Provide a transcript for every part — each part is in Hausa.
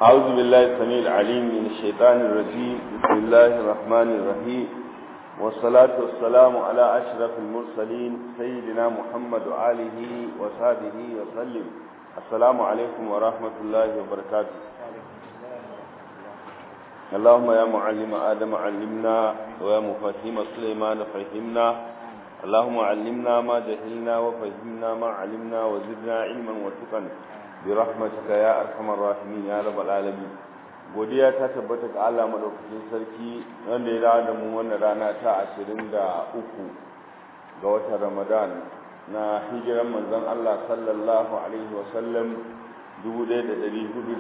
أعوذ بالله السميع العليم من الشيطان الرجيم بسم الله الرحمن الرحيم والصلاة والسلام على أشرف المرسلين سيدنا محمد وآله وصحبه وسلم السلام عليكم ورحمة الله وبركاته اللهم يا معلم آدم علمنا ويا مفهم سليمان فهمنا اللهم علمنا ما جهلنا وفهمنا ما علمنا وزدنا علما وتقا برحمتك يا ارحم الراحمين يا رب العالمين godiya ta tabbata ga Allah madaukakin sarki wanda ya dawo da mu wannan rana ta 23 ga watan Ramadan na hijiran manzon Allah sallallahu alaihi wasallam 1446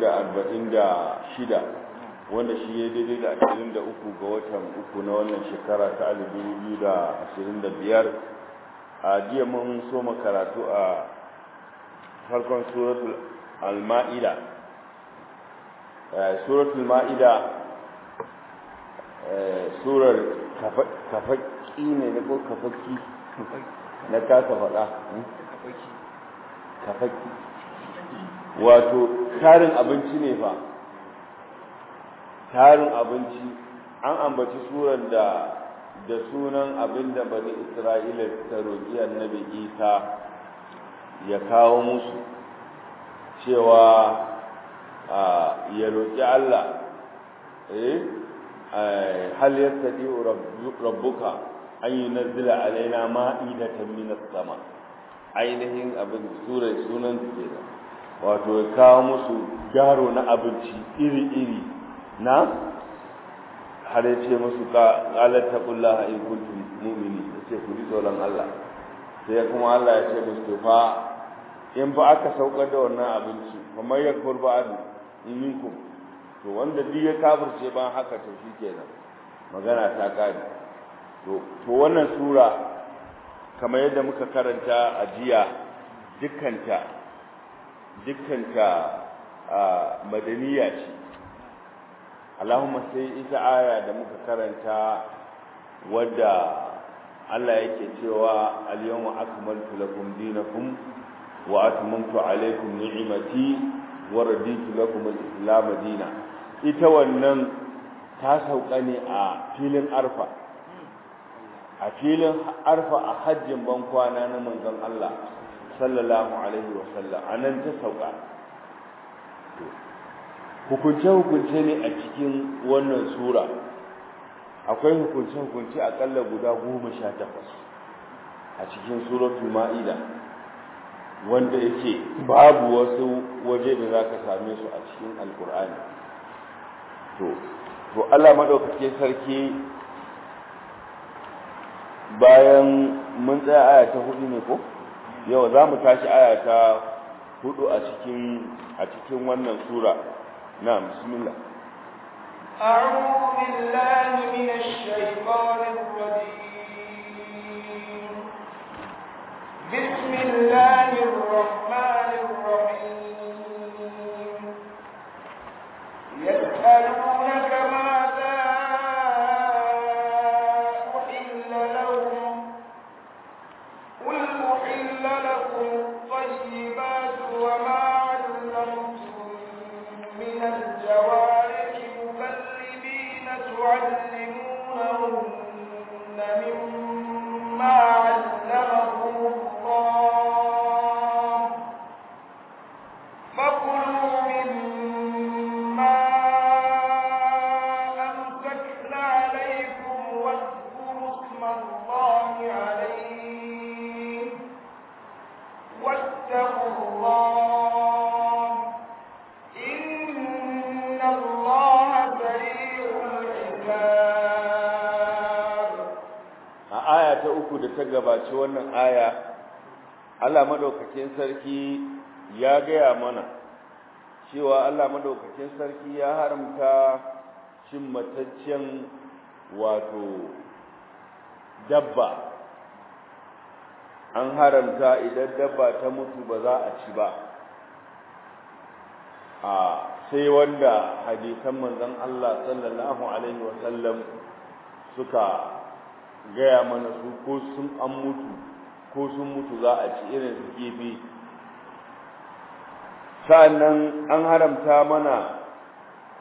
wanda shi ya daidai da 23 ga watan uku na wannan shekara ta 2025 a jiya mun so karatu a farkon suratul al-ma'ida suratul ma'ida surar kafaki ne na ko kafaki na kasa faɗa kafaki wato tarin abinci ne fa tarin abinci an ambaci surar da da sunan abin da bani isra'ila ta roƙi annabi isa ya kawo musu cewa ya roƙi allah hal yastati rabbuka an yunazzila alaina ma'idatan minas sama ainihin abin surar sunan kenan wato ya kawo musu garo na abinci iri-iri na har ya ce musu ƙalar taƙullah in kuntum mumini ya ce ku ji tsoron Allah sai kuma Allah ya ce musu fa in fa aka saukar da wannan abinci kamar ya kurba adu in minkum to wanda duk ya kafirce ban haka to shikenan magana ta kare to to wannan sura kamar yadda muka karanta a jiya dukkanta dukkanta madaniya ce Allahumma sai ita aya da muka karanta wadda Allah yake cewa al-yawma akmaltu lakum dinakum wa atmamtu alaykum ni'mati wa raditu lakum al-islam dina ita wannan ta sauka ne a filin arfa a filin arfa a hajjin ban kwana na manzon Allah sallallahu alaihi wa sallam anan ta sauka hukunce-hukunce ne a cikin wannan sura akwai hukunce-hukunce akalla guda goma sha takwas a cikin suratul ma'ida wanda yake babu wasu waje da za ka same su a cikin alkur'ani to to allah maɗaukake sarki bayan mun tsaya aya ta hudu ne ko yau za mu tashi aya ta hudu a cikin a cikin wannan sura نعم بسم الله أعوذ بالله من الشيطان الرجيم بسم الله الرحمن الرحيم يسألونك ماذا أحل لهم قل أحل لكم الطيبات وما علمتم من الجوارح مكلبين تعلمونهن مما علمكم الله فكلوا مما أمسكن عليكم واذكروا اسم الله عليه واتقوا الله a aya ta uku da ta gabaci wannan aya Allah madaukakin sarki ya gaya mana cewa Allah madaukakin sarki ya haramta cin mataccen wato dabba an haramta idan dabba ta mutu ba za a ci ba a sai wanda hadisan manzon Allah sallallahu alaihi wasallam suka gaya mana su ko sun an mutu ko sun mutu za a ci irin su kifi sa'annan an haramta mana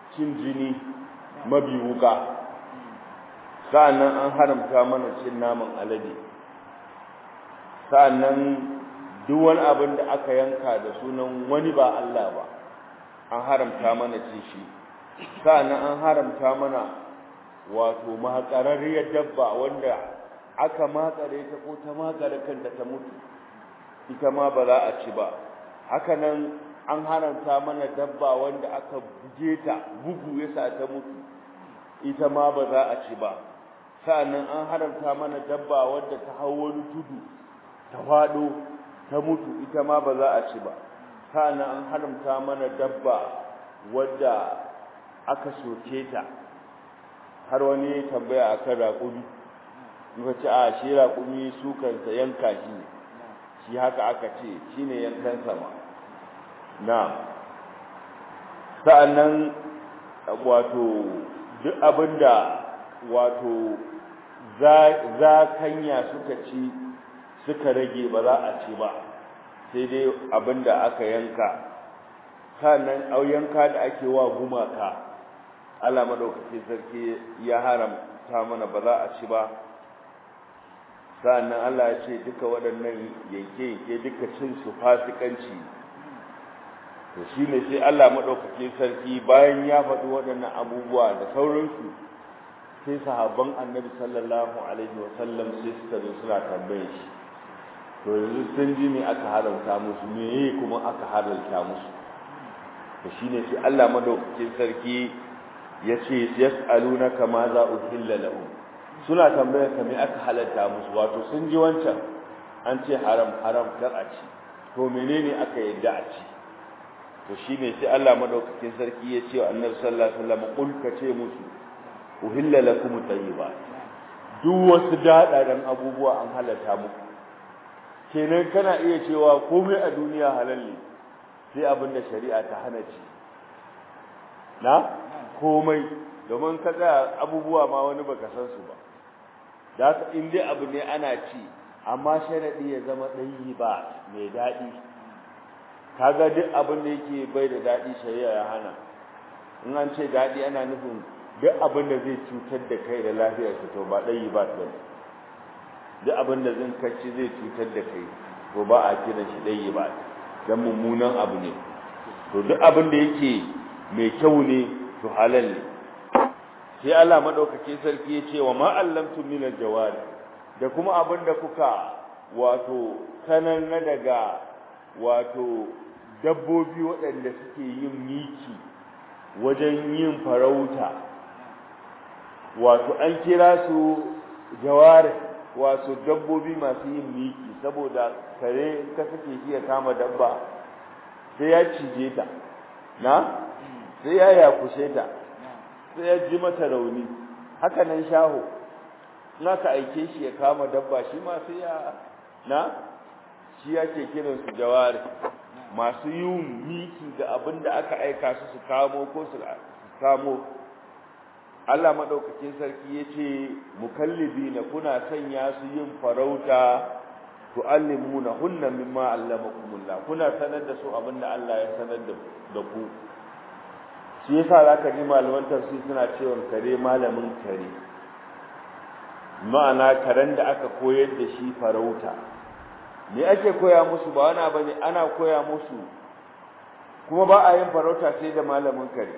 cin jini mabi wuka sa'annan an haramta mana cin naman alade sa'annan duk wani abin da aka yanka da sunan wani ba Allah ba an haramta mana cin shi sa'annan an haramta mana wato mahaƙararriyar dabba wanda aka makare ta ko ta makare kanta ta mutu ita ma ba za a ci ba haka nan an haramta mana dabba wanda aka buge ta bugu yasa ta mutu ita ma ba za a ci ba sa'annan an haramta mana dabba wanda ta hau wani tudu ta faɗo ta mutu ita ma ba za a ci ba sa'annan an haramta mana dabba wadda aka soke ta har wani tambaya akan raƙumi muka ce a shi raƙumi su kansa yanka shi ne shi haka aka ce shi ne yankan sama na sa'annan wato duk abinda wato zakanya suka ci suka rage ba za a ci ba sai dai abinda aka yanka sannan yanka da ake wa gumaka Allah madaukaki sarki ya haramta mana ba za a ci ba sa'annan Allah ya ce duka waɗannan yanke-yanke duka cin su fasikanci to shine sai Allah madaukaki sarki bayan ya faɗi waɗannan abubuwa da sauransu sai sahabban Annabi sallallahu alaihi wa sallam sai suka zo suna tambaye shi to yanzu sun ji me aka haramta musu me kuma aka haramta musu to shine sai Allah madaukakin sarki yace yas'alunaka ma za uhilla lahum suna tambayar ka me aka halatta musu wato sun ji wancan an ce haram haram kar a ci to menene aka yadda a ci to shine sai Allah madaukakin sarki ya ce wa Annabi sallallahu alaihi wasallam kul ka ce musu uhilla lakum tayyibat duk wasu dadaran abubuwa an halatta muku kenan kana iya cewa komai a duniya halal ne sai abin da shari'a ta hana ci na komai domin ka tsaya abubuwa ma wani baka san su ba da haka in dai abu ne ana ci amma sharadi ya zama ɗayi ba mai daɗi kaga duk abin da yake bai da daɗi shari'a ya hana in an ce daɗi ana nufin duk abin da zai cutar da kai da lafiyar ka to ba ɗayi ba ba duk abin da zan kacci zai cutar da kai to ba a kiran shi ɗayi ba dan mummunan abu ne to duk abin da yake mai kyau ne to halal ne sai Allah madaukake sarki ya ce wa ma allamtum min aljawari da kuma abin da kuka wato sanar na daga wato dabbobi waɗanda suke yin miki wajen yin farauta wato an kira su jawari wato dabbobi masu yin miki saboda kare ka sake shi ya kama dabba sai ya cije ta na sai ya yakushe ta sai ya ji mata rauni haka nan shaho na ka aike shi ya kama dabba shi ma sai ya na shi yake kiran su jawari masu yin miki ga abin da aka aika su su kamo ko su kamo Allah madaukakin sarki yace mukallibina kuna sanya su yin farauta tu'allimuna hunna mimma allamakumullah kuna sanar da su abin da Allah ya sanar da ku shi yasa zaka ji malaman tafsir suna cewa kare malamin kare ma'ana karen da aka koyar da shi farauta me ake koya musu ba wani bane ana koya musu kuma ba a yin farauta sai da malamin kare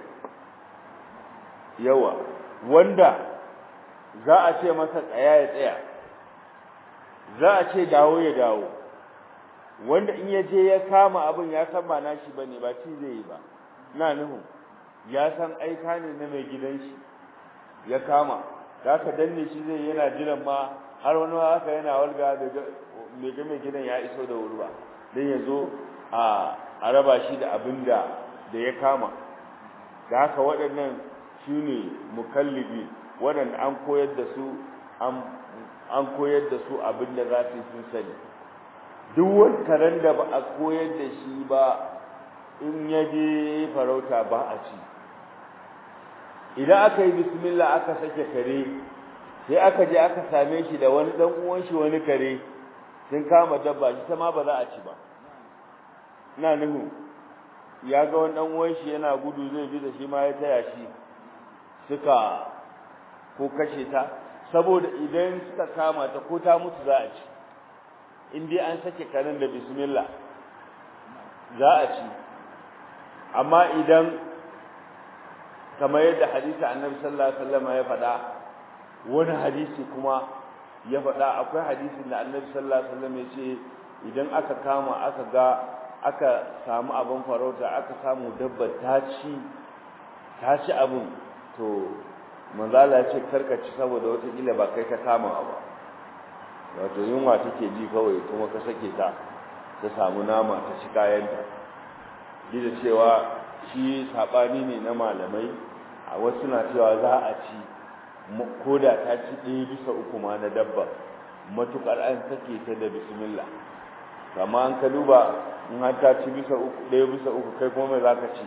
yawa wanda za a ce masa tsaya ya tsaya za a ce dawo ya dawo wanda in ya je ya kama abin ya san ba nashi bane ba ci zai yi ba na nuhu ya san aika ne na mai gidan shi ya kama da ka danne shi zai yana jiran ma har wani haka yana walga da mai ga mai gidan ya iso da wuri ba dan ya zo a a raba shi da abin da da ya kama da haka waɗannan su ne mukallibi waɗanda an koyar da su an koyar da su abin da za su yi sun sani duk wani karen da ba a koyar da shi ba in ya je farauta ba a ci idan aka yi bismillah aka sake kare sai aka je aka same shi da wani dan uwan shi wani kare sun kama dabba shi ta ma ba za a ci ba ina nuhu ya ga wani dan uwan shi yana gudu zai bi da shi ma ya taya shi suka ko kashe ta saboda idan suka kama ta ko ta mutu za a ci in dai an sake karen da bismillah za a ci amma idan kamar yadda hadisi annabi sallallahu alaihi wasallam ya faɗa wani hadisi kuma ya faɗa akwai hadisin da annabi sallallahu alaihi wasallam ya ce idan aka kama aka ga aka samu abin farauta aka samu dabba ta ci ta ci abin to manzala ya ce karka ci saboda wata kila ba kai ka kama ba wato yunwa take ji kawai kuma ka sake ta ta samu nama ta ci kayanta da cewa shi sabani ne na malamai a wasu na cewa za a ci koda ta ci ɗaya bisa uku ma na dabba matukar an sake ta da bismillah kama an ka duba in har ta ci bisa uku ɗaya bisa uku kai kuma mai za ka ci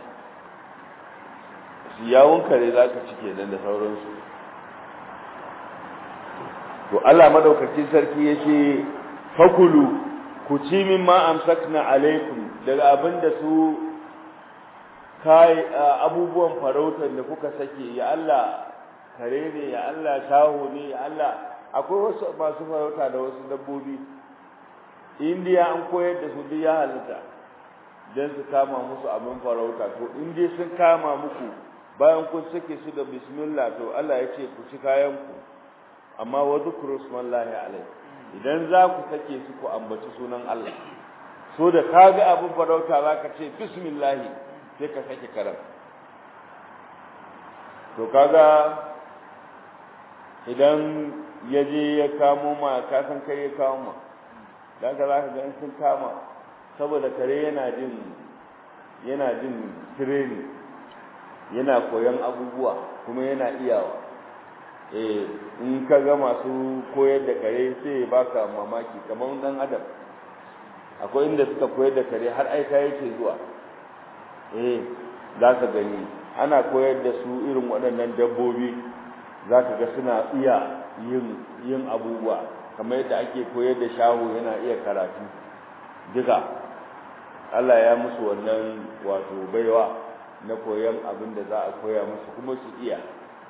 yawon kare za ka ci kenan da sauransu to Allah madaukakin sarki ya ce fakulu ku ci min ma amsakna alaikum daga abinda su kai abubuwan farautar da kuka sake ya Allah kare ne ya Allah shaho ne ya Allah akwai wasu masu farauta da wasu dabbobi indiya an koyar da su duk ya halitta don su kama musu abin farauta to in dai sun kama muku bayan kun sake su da bismillah to Allah ya ce ku ci kayan ku amma wa dhkuru smallahi alai idan za ku sake su ku ambaci sunan Allah so da kaga abin farauta zaka ce bismillah sai ka sake karam to kaga idan ya je ya kamo ma ka san kai ya kamo ma dan ka zaka ga sun kama saboda kare yana jin yana jin training yana koyon abubuwa kuma yana iyawa eh in ka ga masu koyar da kare sai baka mamaki kamar dan adam akwai inda suka koyar da kare har aika yake zuwa eh za ka gani ana koyar da su irin waɗannan dabbobi za ka ga suna iya yin yin abubuwa kamar yadda ake koyar da shaho yana iya karatu duka Allah ya musu wannan wato baiwa na koyon abin da za a koya musu kuma su iya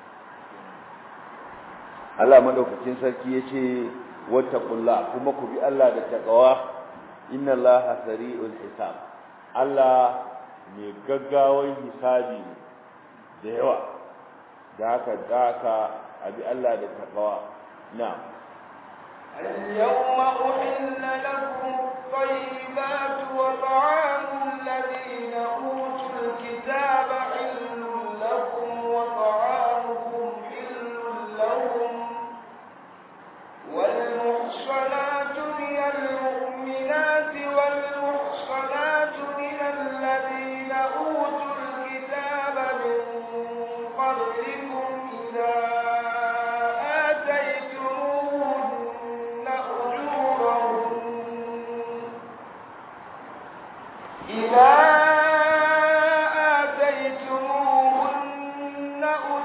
Allah madaukakin sarki yace wattaqullah kuma ku bi Allah da taqwa inna Allaha sari'ul hisab Allah mai gaggawan hisabi da yawa da haka da haka abi Allah da taqwa na'am اليوم أحل لكم الطيبات وطعام الذين أوتوا الكتاب حل لكم وطعامكم حل لهم والمحصنات من المؤمنات والمحصنات من الذين أوتوا الكتاب من قبلكم إذا آتيتموهن أجورهن إذا آتيتموهن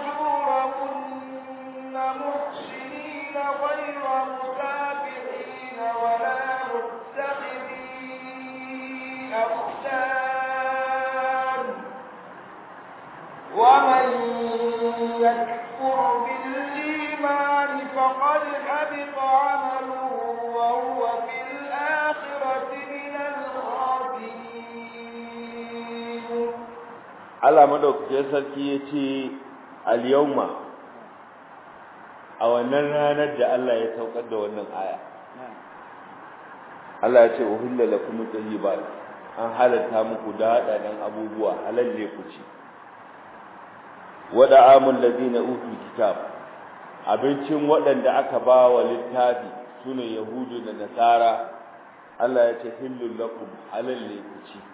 أجورهن محسنين غير مسافحين ولا متخذي أخدان ومن يكفر بالإيمان فقد حبط عمله وهو في الآخرة من الخاسرين Allah madaukakin sarki ya ce al-yawma a wannan ranar da Allah ya saukar da wannan aya Allah ya ce uhilla lakum tayyibat an halatta muku daɗaɗen abubuwa halalle ku ci wada amul ladina utul kitab abincin waɗanda aka ba wa littafi sune yahudu da nasara Allah ya ce hillul lakum halalle ku ci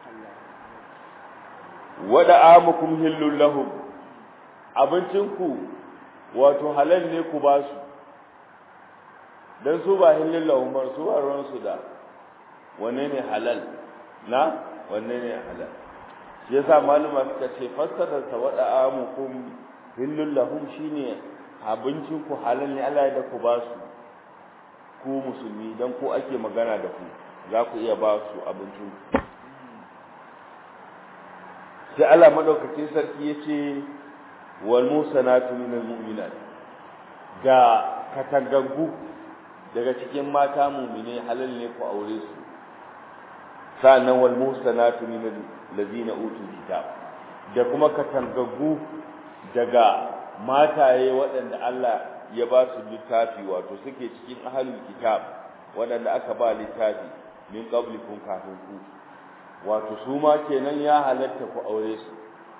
wada amukum hillul lahum abincinku wato halal ne ku ba su dan su ba hillul lahum ba su ba ruwan su da wanne ne halal na wanne ne halal shi yasa maluma suka ce fassara sa wada amukum hillul lahum shine abincinku halal ne Allah ya da ku ba su ku musulmi dan ko ake magana da ku za ku iya ba su abincinku sai Allah madaukakin sarki yace wal musanatu minal mu'minat ga katangaggu daga cikin mata mu'mine halal ne ku aure su sa'annan wal musanatu minal ladina utul kitab da kuma katangaggu daga mataye waɗanda Allah ya ba su littafi wato suke cikin ahlul kitab waɗanda aka ba littafi min qablikum kafin ku wato su ma kenan ya halatta ku aure su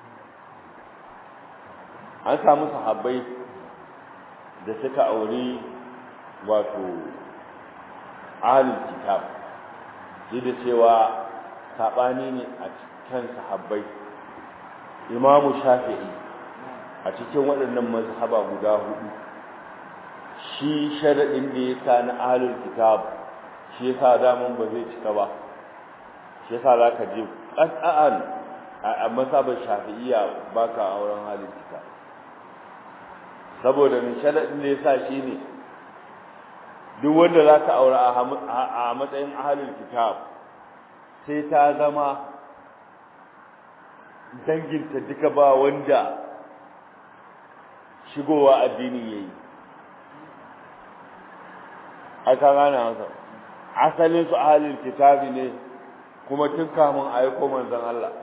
an samu sahabbai da suka aure wato ahlul kitab da cewa sabani ne a cikin sahabbai imamu shafi'i a cikin waɗannan mazhaba guda hudu shi sharadin da ya sa na ahlul kitab shi yasa daman ba zai cika ba shi yasa zaka je qat'an a mazhabar shafi'iyya baka auren ahlul kitab saboda min sharadin da yasa shine duk wanda zaka aura a matsayin ahlul kitab sai ta zama danginta duka ba wanda shigowa addinin yayi aka gane masa asalin su ahlul kitabi ne kuma tun kamun aiko manzon Allah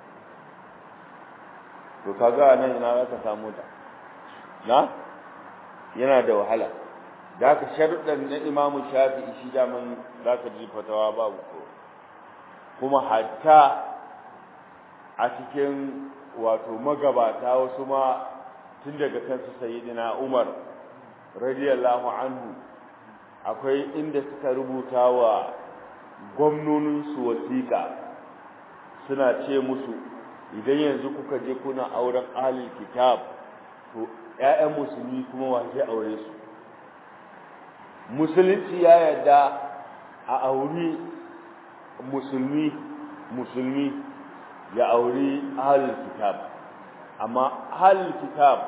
to kaga nan ina zaka samu ta na yana da wahala da haka sharuɗan na Imam Shafi'i shi da man zaka ji fatawa babu ko kuma hatta a cikin wato magabata wasu ma tun daga kansu sayyidina Umar radiyallahu anhu akwai inda suka rubuta wa gwamnoninsu wasiƙa suna ce musu idan yanzu kuka je kuna auren ahlul kitab to ƴaƴan musulmi kuma wa zai aure su musulunci ya yarda a auri musulmi musulmi ya auri ahlul kitab amma ahlul kitab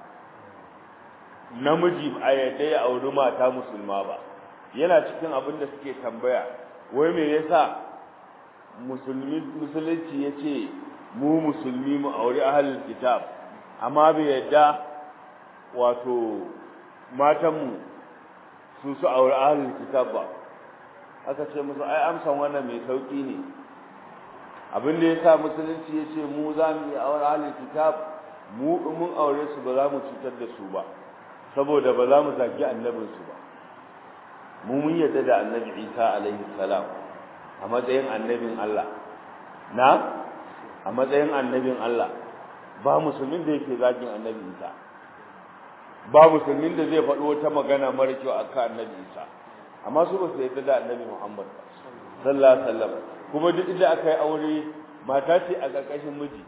namiji a yadda ya auri mata musulma ba yana cikin abin da suke tambaya wai me yasa musulmi musulunci yace mu musulmi mu auri ahlul kitab amma bai yadda wato matanmu su su auri ahlul kitab ba aka ce musu ai amsan wannan mai sauki ne abin da yasa musulunci yace mu za mu yi aure ahlul kitab mu mun aure su ba za mu cutar da su ba saboda ba za mu zagi annabinsu ba mu mun yarda da annabi Isa alaihi salam a matsayin annabin Allah na a matsayin annabin Allah ba musulmin da yake zagin annabi Isa ba musulmin da zai faɗo wata magana mara kyau akan annabi Isa amma su ba su yarda da annabi Muhammad sallallahu alaihi wasallam kuma duk inda aka yi aure mata ce a ƙarƙashin miji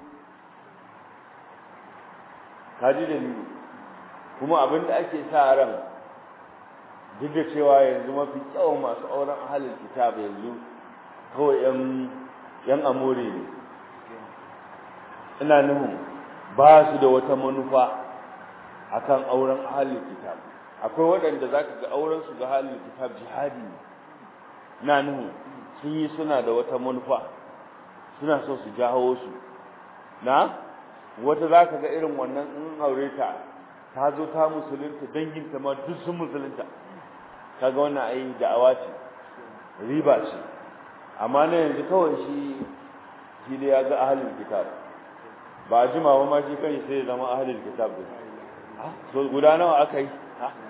kaji da ni kuma abin da ake sa ran duk da cewa yanzu mafi kyawun masu auren ahalin kitab yanzu kawai yan yan amore ne ina nufin ba su da wata manufa akan auren ahalin kitab akwai waɗanda za ka ga auren su ga ahalin kitab jihadi ne ina nufin sun yi suna da wata manufa suna so su jawo su na wata za ka ga irin wannan in aure ta ta zo ta musulunta danginta ma duk sun musulunta kaga wannan ai da'awa ce riba ce amma na yanzu kawai shi shi da ya ga ahlul kitab ba jima ba ma shi kai sai zama ahlul kitab din so guda nawa aka yi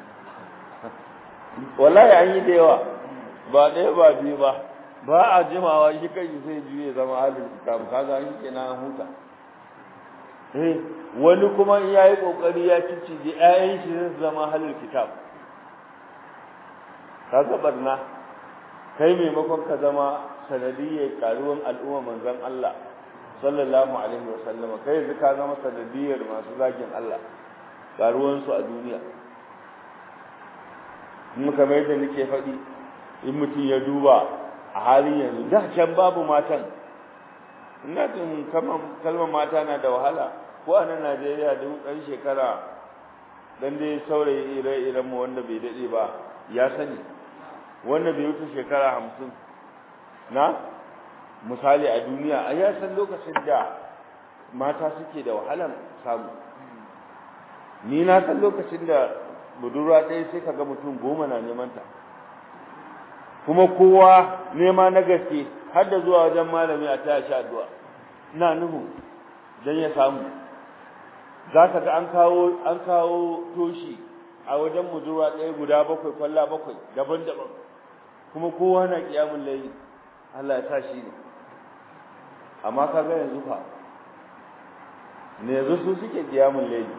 wallahi an yi da yawa ba ɗaya ba biyu ba ba a jimawa shi kai sai juye zama ahlul kitab kaga an kenan huta eh wani kuma in yayi kokari ya cicije ƴaƴan shi zai zama halal kitab kaga barna kai maimakon ka zama sanadiyyar karuwan al'umma manzon Allah sallallahu alaihi wasallama kai yanzu ka zama sanadiyyar masu zagin Allah karuwan su a duniya kuma kamar yadda nake faɗi in mutum ya duba a halin yanzu da can babu matan ina jin kalmar mata na da wahala ko a nan Najeriya duk ɗan shekara dan dai saurayi ire-iren mu wanda bai daɗe ba ya sani wanda bai wuce shekara hamsin na misali a duniya a ya san lokacin da mata suke da wahalan samu ni na san lokacin da budurwa ɗaya sai ka ga mutum goma na neman ta kuma kowa nema na gaske har da zuwa wajen malami a taya shi addu'a ina nuhu don ya samu za ka ga an kawo an kawo toshi a wajen budurwa ɗaya guda bakwai kwalla bakwai daban-daban kuma kowa na kiyamun layi Allah ya sa shi ne amma ka ga yanzu fa ne yanzu su suke kiyamun layi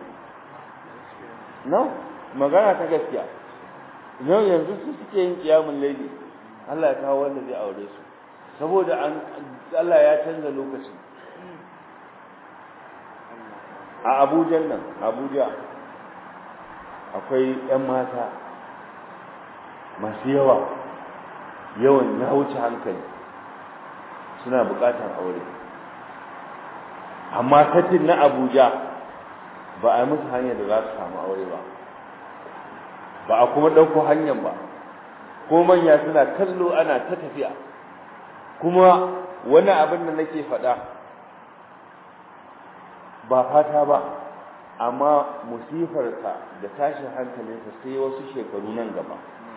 no magana ta gaskiya yau yanzu su suke yin kiyamun laili Allah ya kawo wanda zai aure su saboda an Allah ya canza lokaci a Abuja nan Abuja akwai ƴan mata masu yawa yawan ya wuce hankali suna buƙatar aure amma katin na Abuja ba a yi musu hanyar da za su samu aure ba ba a kuma ɗauko hanyar ba ko manya suna kallo ana ta tafiya kuma wani abin da nake faɗa ba fata ba amma musifarsa da tashin hankalinsa sai wasu shekaru nan gaba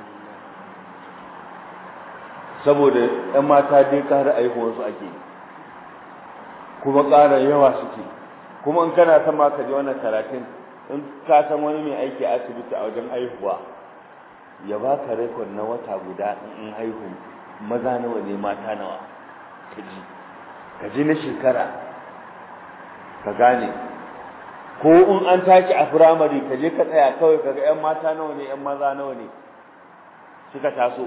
saboda 'yan mata dai ƙara aihuwarsu ake kuma ƙara yawa suke kuma in kana son ma ka ji wannan karatun in ka san wani mai aiki a asibiti a wajen aihuwa ya ba ka rekod na wata guda in haihu maza nawa ne mata nawa ka ji ka ji na shekara ka gane ko in an tashi a firamare ka je ka tsaya kawai ka ga 'yan mata nawa ne 'yan maza nawa ne suka taso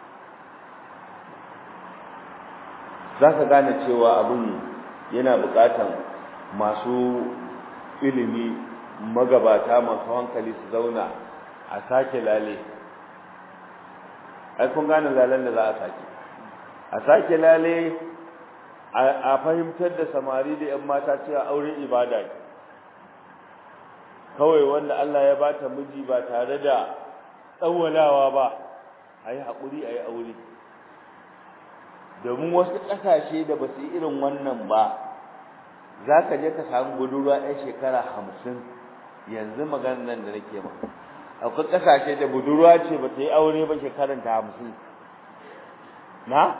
za ka gane cewa abin yana buƙatan masu ilimi magabata masu hankali su zauna a sake lale ai kun gane lalen da za a sake a sake lale a fahimtar da samari da 'yan mata cewa aure ibada ne kawai wanda Allah ya bata miji ba tare da tsawalawa ba a yi haƙuri a yi aure domin wasu ƙasashe da ba su yi irin wannan ba za ka je ka samu budurwa ɗan shekara hamsin yanzu maganar nan da nake ma akwai ƙasashe da budurwa ce ba ta yi aure ba shekaran ta hamsin na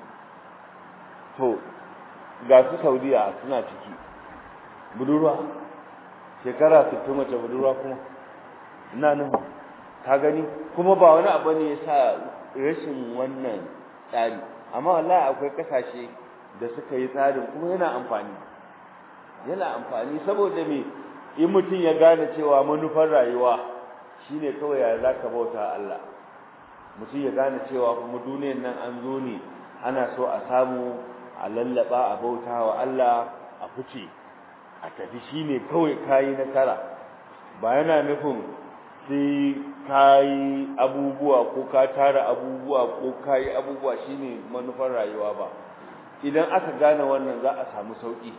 to ga su saudiya suna ciki budurwa shekara sittin mace budurwa kuma ina nan ka gani kuma ba wani abu ne ya sa rashin wannan tsari amma wallahi akwai kasashe da suka yi tsarin kuma yana amfani yana amfani saboda me in mutum ya gane cewa manufar rayuwa shine kawai ya zaka bauta Allah mutum ya gane cewa kuma duniyar nan an zo ne ana so a samu a lallaba a bauta wa Allah a fice a tafi shine kawai kayi nasara ba yana nufin sai kayi abubuwa ko ka tara abubuwa ko kayi abubuwa shine manufar rayuwa ba idan aka gane wannan za a samu sauki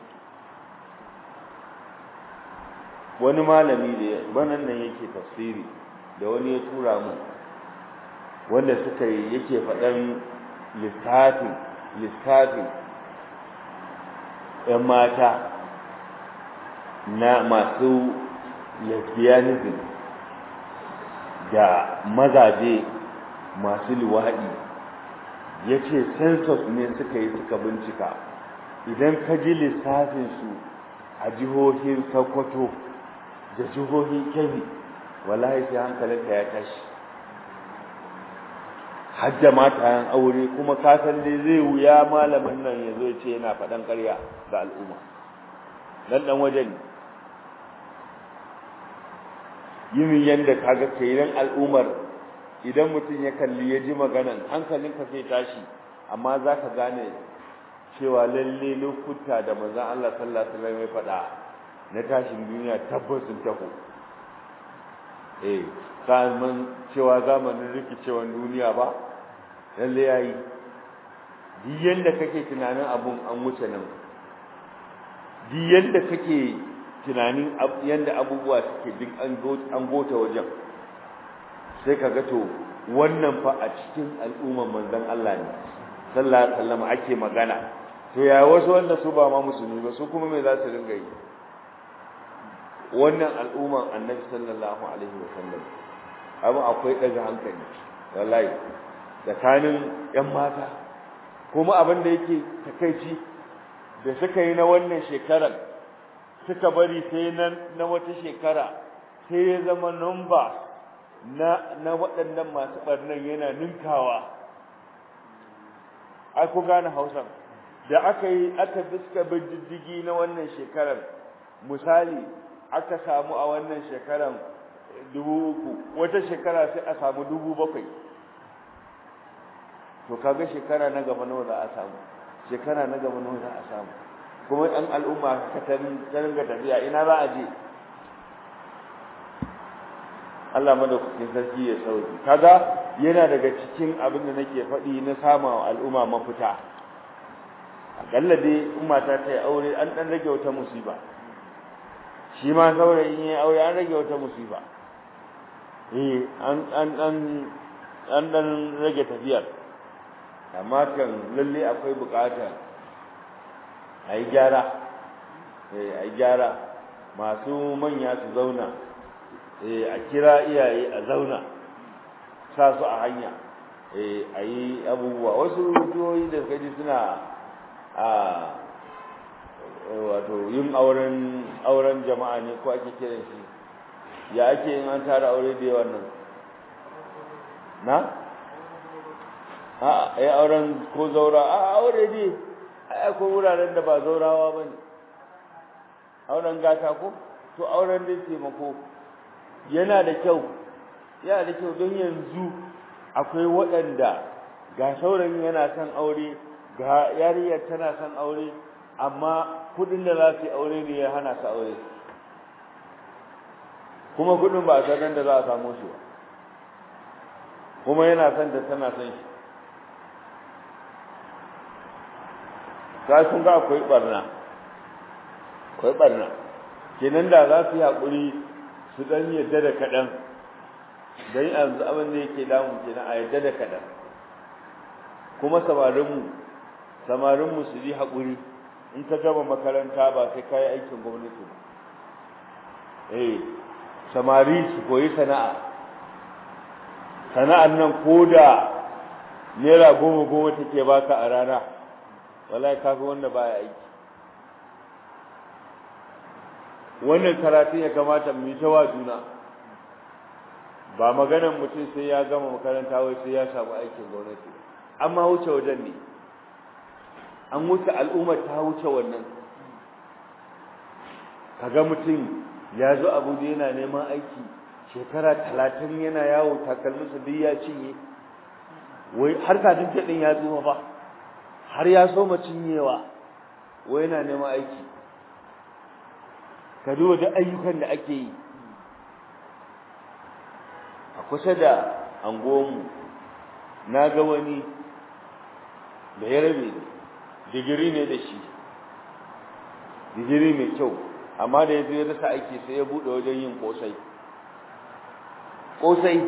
wani malami da banan nan yake tafsiri da wani ya tura mu wanda suka yi yake faɗan lissafin lissafin ‘yan mata na masu lesbianism da mazaje masu luwaɗi ya ce census ne suka yi suka bincika idan ka ji lissafinsu a jihohin sokoto da jihohin kebbi wallahi sai hankalinka ya tashi hajja matayen aure kuma ka san dai zai wuya malamin nan ya zo ya ce yana faɗan ƙarya ga al'umma dan dan waje ne yin yanda kaga kenan al'ummar idan mutum ya kalli ya ji maganan hankalinka sai tashi amma za ka gane cewa lalle lokuta da manzon Allah sallallahu alaihi wasallam ya faɗa na tashin duniya tabbas sun taho eh mun cewa zamanin rikicewan duniya ba lalle yayi duk yanda kake tunanin abun an wuce nan duk yanda kake tunanin yanda abubuwa suke duk an gota wajen sai ka ga to wannan fa a cikin al'umman manzon Allah ne sallallahu alaihi wasallam ake magana to ya wasu wanda su ba ma musulmi ba su kuma me za su ringa yi wannan al'umman annabi sallallahu alaihi wa sallam abin akwai daga hankali wallahi tsakanin yan mata kuma abin da yake takaici da suka yi na wannan shekarar suka bari sai na na wata shekara sai ya zama number na na waɗannan masu barnan yana ninkawa ai ku gane Hausa da aka yi aka biska bididdigi na wannan shekarar misali aka samu a wannan shekarar dubu uku wata shekara sai a samu dubu bakwai to kaga shekara na gaba nawa za a samu shekara na gaba nawa za a samu kuma ɗan al'umma ka ringa tafiya ina za a je Allah madaukakin sarki ya sauki kaga yana daga cikin abin da nake faɗi na sama al'umma mafita akalla dai in mata ta yi aure an ɗan rage wata musiba shi ma saurayin ya aure an rage wata musiba eh an an an an dan rage tafiyar amma kan lalle akwai bukata a yi gyara eh a yi gyara masu manya su zauna eh a kira iyaye a zauna sa su a hanya eh a yi abubuwa wasu jihohi da kaji suna a wato yin auren auren jama'a ne ko ake kiran shi ya ake yin an tara aure da yawan nan na a ai auren ko zaura a aure ne ai ko wuraren da ba zaurawa bane auren gata ko to auren da taimako yana da kyau yana da kyau don yanzu akwai waɗanda ga saurayin yana son aure ga yariyar tana son aure amma kudin da za su yi aure ne ya hana su aure kuma kudin ba a san da za a samu shi ba kuma yana son da tana son shi ka sun ga akwai barna akwai barna kenan da za su yi haƙuri su ɗan yadda da kaɗan don yanzu abin da yake damun kenan a yadda da kaɗan kuma samarinmu samarinmu su yi haƙuri in ka gama makaranta ba sai ka yi aikin gwamnati ba eh samari su koyi sana'a sana'ar nan ko da naira goma goma take baka a rana wallahi kafi wanda baya aiki wannan karatun ya kamata mu yi ta wa juna ba maganan mutum sai ya gama makaranta wai sai ya samu aikin gwamnati amma wuce wajen ne an wuce al'ummar ta wuce wannan kaga mutum ya zo abuja yana neman aiki shekara talatin yana yawo takalminsa duk ya cinye wai har kafin ɗin ya tsufa ba har ya so cinyewa wai yana neman aiki ka duba duk ayyukan da ake yi a kusa da anguwanmu na ga wani da ya rabe ne digiri ne da shi digiri mai kyau amma da ya zo ya rasa aiki sai ya buɗe wajen yin ƙosai ƙosai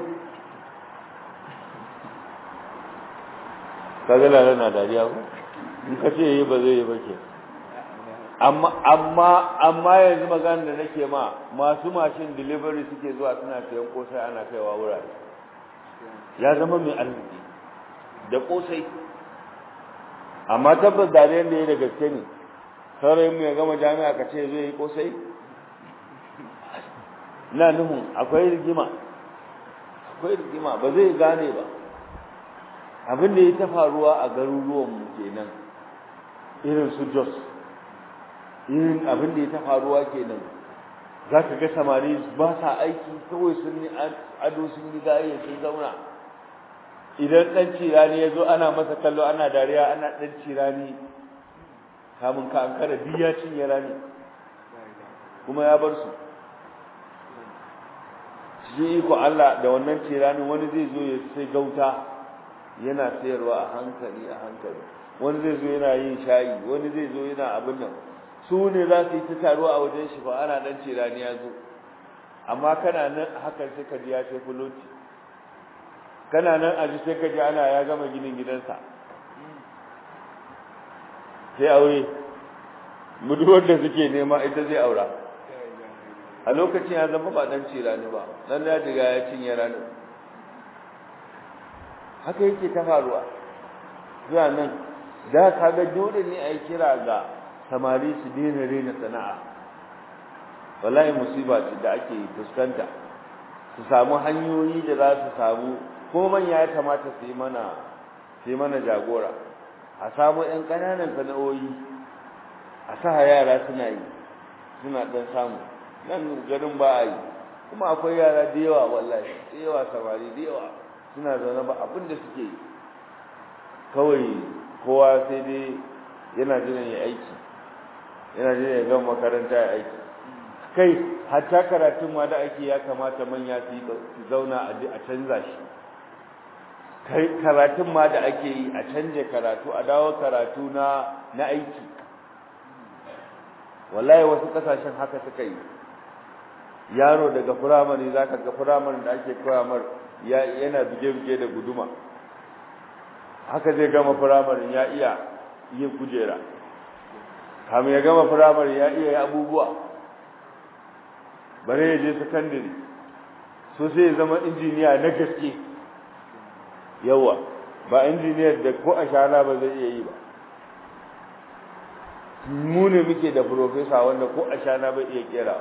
kaga lalata na dariya ko in ka ce yi ba zai yi ba ke amma amma amma yanzu magana da nake ma masu mashin delivery suke zuwa suna sayan ƙosai ana kaiwa wurare ya zama mai arziki da ƙosai amma tabbas dariyar da ya da gaske ne saurayin mu ya gama jami'a ka ce zai yi kosai na nuhun akwai rigima akwai rigima ba zai gane ba abin da ya ta faruwa a garuruwan mu kenan irin su jos irin abin da ya ta faruwa kenan za ka ga samari ba sa aiki kawai sun yi ado sun yi gaya sun zauna idan ɗan cirani ya zo ana masa kallo ana dariya ana ɗan cirani kamun ka an kada biya cinye rani kuma ya bar su shi iko Allah da wannan ciranin wani zai zo ya sai gauta yana sayarwa a hankali a hankali wani zai zo yana yin shayi wani zai zo yana abin nan su ne za su yi ta taruwa a wajen shi ba ana dan cirani ya zo amma kana nan hakan sai ka ji ya sai fuloti kana nan a ji sai ka ji ana ya gama ginin gidansa sai aure muduwar da suke nema ita zai aura a lokacin ya zama ba dan cirani ba dan ya diga ya cinye ranar haka yake ta faruwa zuwa nan da kaga dole ne a yi kira ga samari su daina rena sana'a wallahi musiba ce da ake fuskanta su samu hanyoyi da za su samu ko manya ya kamata su yi mana su yi mana jagora a samu ƴan ƙananan sana'o'i a sa yara suna yi suna ɗan samu nan garin ba a yi kuma akwai yara da yawa wallahi da yawa samari da yawa suna zaune ba abin da suke yi kawai kowa sai dai yana jiran ya aiki yana jiran ya gama makaranta ya aiki kai hatta karatun ma da ake ya kamata manya su yi su zauna a canza shi kai karatun ma da ake yi a canje karatu a dawo karatu na na aiki wallahi wasu kasashen haka suka yi yaro daga firamare zaka ga firamare da ake koya mar yana buge-buge da guduma haka zai gama firamare ya iya yin kujera kamun ya gama firamare ya iya abubuwa bare ya je sakandare so sai ya zama injiniya na gaske yawa ba injiniyar da ko a shana ba zai iya yi ba mu ne muke da profesa wanda ko a shana bai iya kera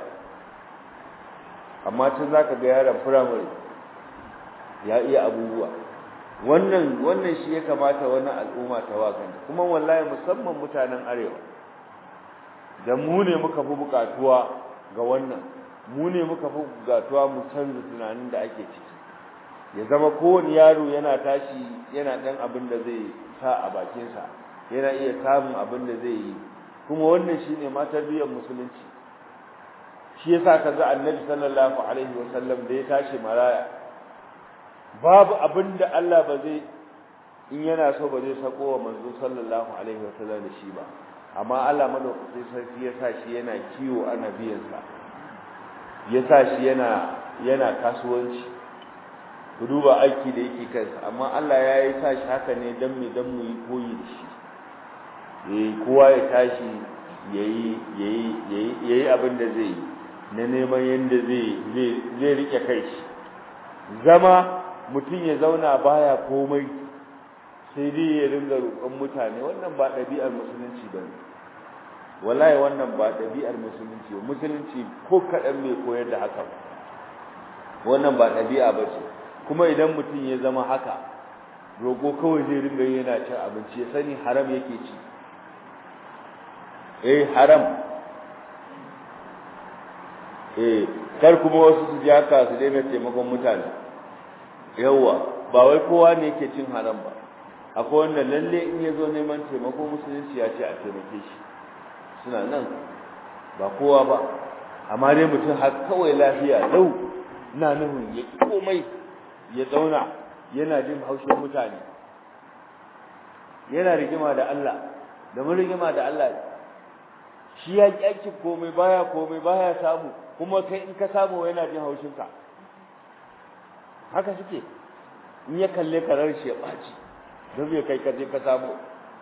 amma tun za ka ga yaron firamare ya iya abubuwa wannan wannan shi ya kamata wannan al'umma ta wakanta kuma wallahi musamman mutanen arewa da mu ne muka fi bukatuwa ga wannan mu ne muka fi bukatuwa mu canza tunanin da ake ciki ya zama kowane yaro yana tashi yana ɗan abin da zai sa a bakinsa yana iya samun abin da zai yi kuma wannan shine ma tarbiyyar musulunci shi yasa kaga annabi sallallahu alaihi wasallam da ya tashi maraya babu abin da Allah ba zai in yana so ba zai sako wa manzo sallallahu alaihi wasallam da shi ba amma Allah madaukakin sarki ya sa shi yana kiwo ana biyan sa ya sa shi yana yana kasuwanci ku duba aiki da yake kansa amma Allah ya yi sa shi haka ne dan me dan mu yi koyi da shi eh kowa ya tashi yayi yayi yayi yayi abin da zai yi na neman yanda zai zai zai rike kai shi zama mutum ya zauna baya komai sai dai ya ringa roƙon mutane wannan ba ɗabi'ar musulunci ba ne wallahi wannan ba ɗabi'ar musulunci ba musulunci ko kaɗan mai koyar da haka wannan ba ɗabi'a ba ce kuma idan mutum ya zama haka roƙo kawai zai ringa yana cin abinci ya sani haram yake ci eh haram eh kar kuma wasu su ji haka su daina taimakon mutane yawa ba wai kowa ne yake cin haram ba akwai wanda lalle in ya zo neman taimako musulunci ya ce a taimake shi suna nan ba kowa ba amma dai mutum har kawai lafiya lau na nufin ya ƙi komai ya zauna yana jin haushin mutane yana rigima da Allah da mun rigima da Allah shi ya ƙi aikin komai baya komai baya samu kuma kai in ka samu yana jin haushinka haka suke in ya kalle ka shi ya ɓaci don bai kai kaje ka samu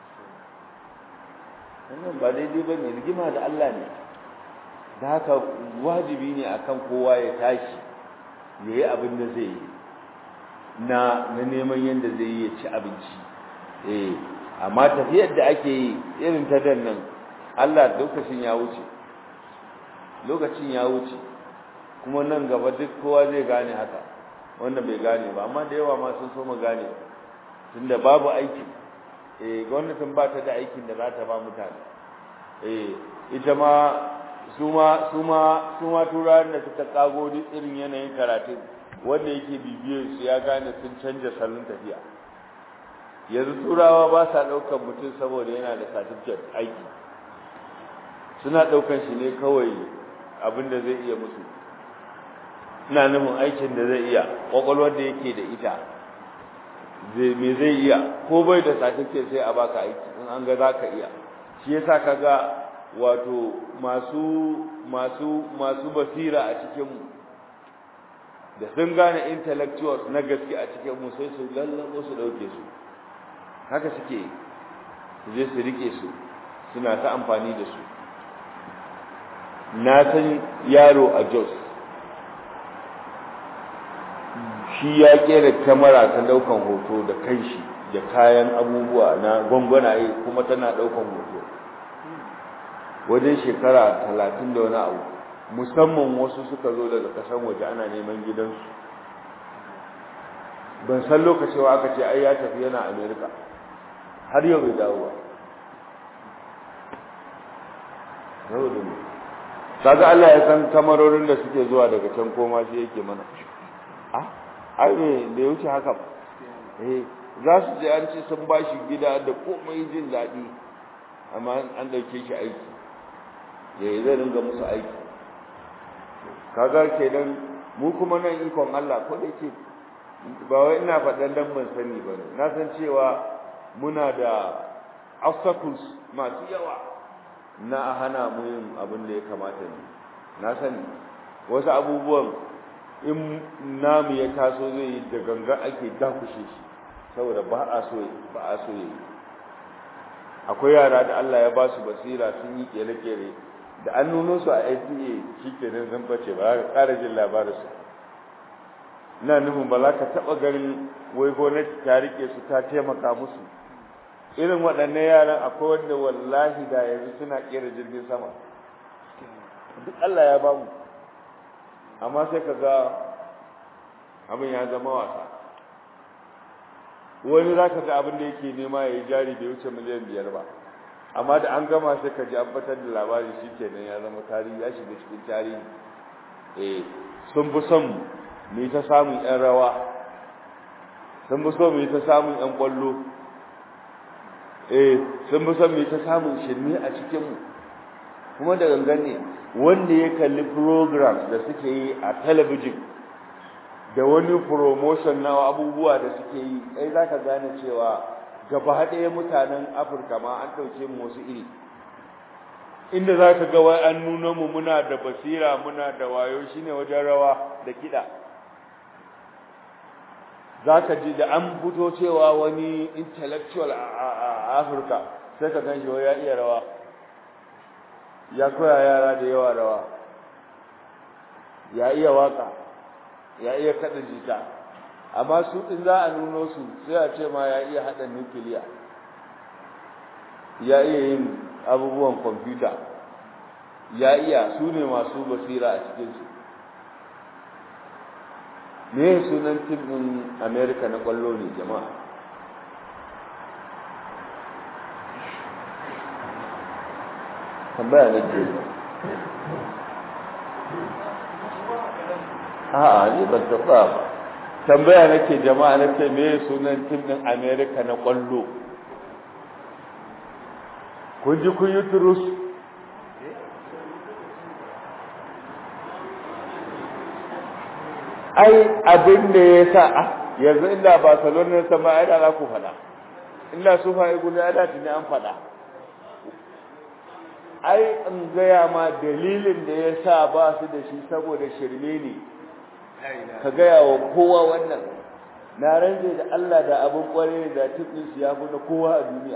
wannan ba daidai ba ne rigima da Allah ne da haka wajibi ne akan kowa ya tashi ya yi abin da zai yi na na neman yadda zai yi ya ci abinci eh amma tafiyar da ake yi irin ta dan nan Allah lokacin ya wuce lokacin ya wuce kuma nan gaba duk kowa zai gane haka wanda bai gane ba amma da yawa ma sun so mu gane tunda babu aiki eh gwamnatin ba ta da aikin da za ta ba mutane eh ita ma su ma su ma su ma turawan da suka kago duk irin yanayin karatu wanda yake bibiyar su ya gane sun canja salon tafiya yanzu turawa ba sa ɗaukar mutum saboda yana da certificate aiki suna ɗaukar shi ne kawai abin da zai iya musu ina nufin aikin da zai iya ƙwaƙwalwar da yake da ita me zai iya ko bai da certificate sai a baka aiki in an ga za ka iya shi yasa ka ga wato masu masu masu basira a cikinmu da sun gane intellectuals na gaske a cikinmu sai su lallabo su ɗauke su haka suke su je su rike su suna ta amfani da su na san yaro a jos shi ya kera kamera ta daukan hoto da kanshi da kayan abubuwa na gwangwanaye kuma tana daukan hoto wajen shekara talatin da wani abu musamman wasu suka zo daga kasan waje ana neman gidansu ban san lokacin aka ce ai ya tafi yana amerika har yau bai dawo ba saboda ne kaga Allah ya san kamarorin da suke zuwa daga can koma shi yake mana ah ai me da wuce haka ba eh za su je an ce sun bashi gida da komai jin daɗi amma an ɗauke shi aiki ya zai ringa musu aiki kaga kenan mu kuma nan ikon Allah ko da yake ba wai ina faɗan dan ban sani ba na san cewa muna da obstacles masu yawa na hana mu yin abin da ya kamata ne na sani wasu abubuwan in namu ya taso zai yi da ganga ake dakushe shi saboda ba a so ba a so yi akwai yara da Allah ya ba su basira sun yi kere-kere da an nuno su a FBA shikenan zan bace ba za ka ƙara jin labarin su ina nufin ba za ka taɓa ganin wai gwamnati ta rike su ta taimaka musu irin waɗannan yaran akwai wanda wallahi da yanzu suna ƙera jirgin sama duk Allah ya ba mu amma sai ka ga abin ya zama wasa wani za ka ga abin da yake nema ya yi jari bai wuce miliyan biyar ba amma da an gama sai ka ji an fitar da labari shi kenan ya zama tarihi ya shiga cikin tarihi eh sun fi son mu ta samun yan rawa sun fi so mu ta samun yan kwallo eh sun fi son mu ta samun shirme a cikin mu kuma da gangan ne wanda ya kalli programs da suke yi a talabijin da wani promotion na abubuwa da suke yi kai za ka gane cewa gaba ɗaya mutanen afirka ma an ɗauke mu wasu iri inda za ka ga wai an nuna mu muna da basira muna da wayo shine wajen rawa da kiɗa za ka ji da an fito cewa wani intellectual a afirka sai ka gan shi ya iya rawa ya koya yara da yawa rawa ya iya waka ya iya kada jita amma su din za a nuno su sai a ce ma ya iya hada nukiliya ya iya yin abubuwan kwamfuta ya iya su ne masu basira a cikinsu me sunan tim ɗin america na ƙwallo ne jama'a tambaya na ke a'a ni ban taɓa ba tambaya nake jama'a nake me sunan tim din America na kwallo kun ji kun yi turus ai abin da ya sa a yanzu inda Barcelona ta ma ai da za ku faɗa inda su fa guda ya dace ne an faɗa ai in gaya ma dalilin da ya sa ba su da shi saboda shirme ne ka gaya wa kowa wannan na rantse da Allah da abin kware da tibin su ya fi na kowa a duniya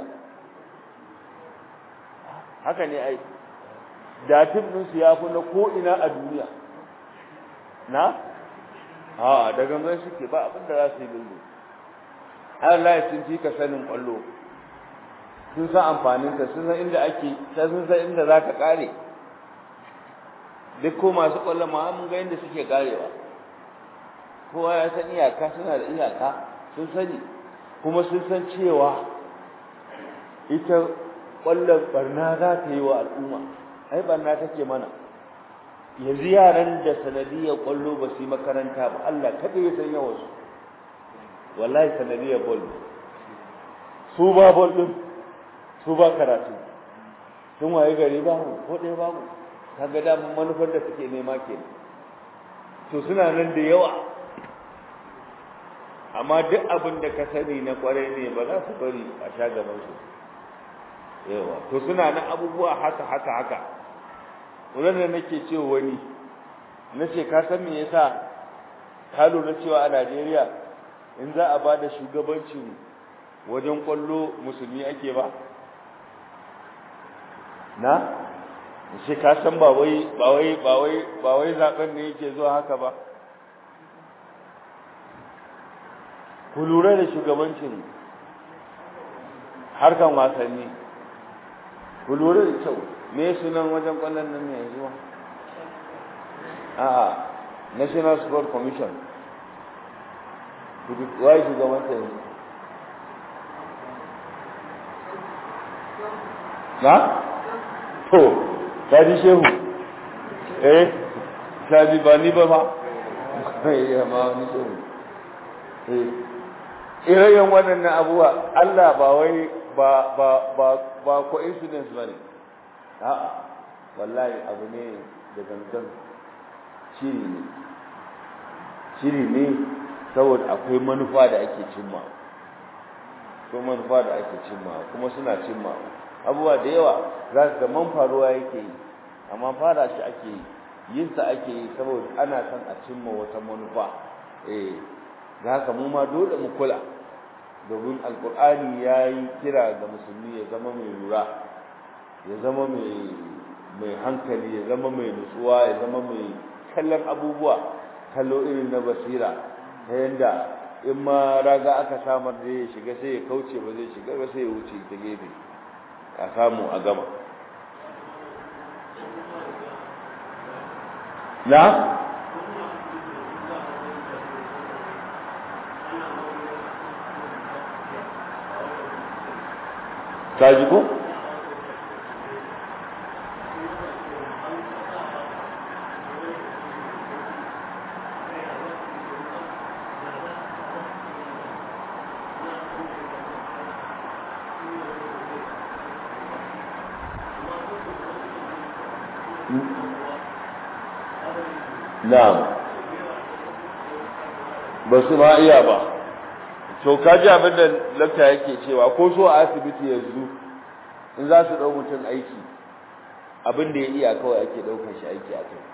haka ne ai da tibin su ya fi na ko ina a duniya na a da gangan suke ba abin da za su yi lullu Allah ya sun fi ka sanin kwallo sun san amfaninsa sun san inda ake sun san inda za ka kare duk ko masu kwallon ma mun ga inda suke karewa kowa ya san iyaka suna da iyaka sun sani kuma sun san cewa ita ƙwallon barna za ta yi wa al'umma ai barna take mana yanzu yaran da sanadiyar ƙwallo ba su yi makaranta ba Allah kaɗai ya san yawansu wallahi sanadiyar bol su ba bol ɗin su ba karatu sun waye gari babu ko ɗaya babu kaga damun manufar da suke nema kenan to suna nan da yawa amma duk abin da ka sani na kwarai ne ba za su bari a sha gaban su yawa to suna nan abubuwa haka haka haka wannan da nake cewa wani nace ka san me yasa ka lura cewa a Najeriya in za a bada shugabancin wajen kwallo musulmi ake ba na shi ka san ba wai ba wai ba wai ba wai zaben ne yake zuwa haka ba ku lura da shugabancin harkan wasanni ku lura da kyau me sunan wajen kwallon nan ne yanzu a national sport commission wai shugabancin yanzu na to kaji shehu eh kaji ba ni ba fa ya ma ni shehu eh irayen waɗannan abubuwa Allah ba wai ba ba ba ba coincidence bane a'a wallahi abu ne da gangan shiri ne shiri ne saboda akwai manufa da ake cimma ko manufa da ake cimma kuma suna cimma abubuwa da yawa za su ga man faruwa yake yi amma fara shi ake yi yin sa ake yi saboda ana son a cimma wata manufa eh da haka mu ma dole mu kula domin alkur'ani ya yi kira ga musulmi ya zama mai lura ya zama mai mai hankali ya zama mai nutsuwa ya zama mai kallon abubuwa kallo irin na basira ta yadda in ma raga aka samar da ya shiga sai ya kauce ba zai shiga ba sai ya wuce ta gefe a samu a gama na ka ji ko na'am ba su ma iya ba to kaji abin da lakta yake cewa ko so a asibiti yanzu in za su ɗau mutum aiki abin da ya iya kawai ake ɗaukar shi aiki a kai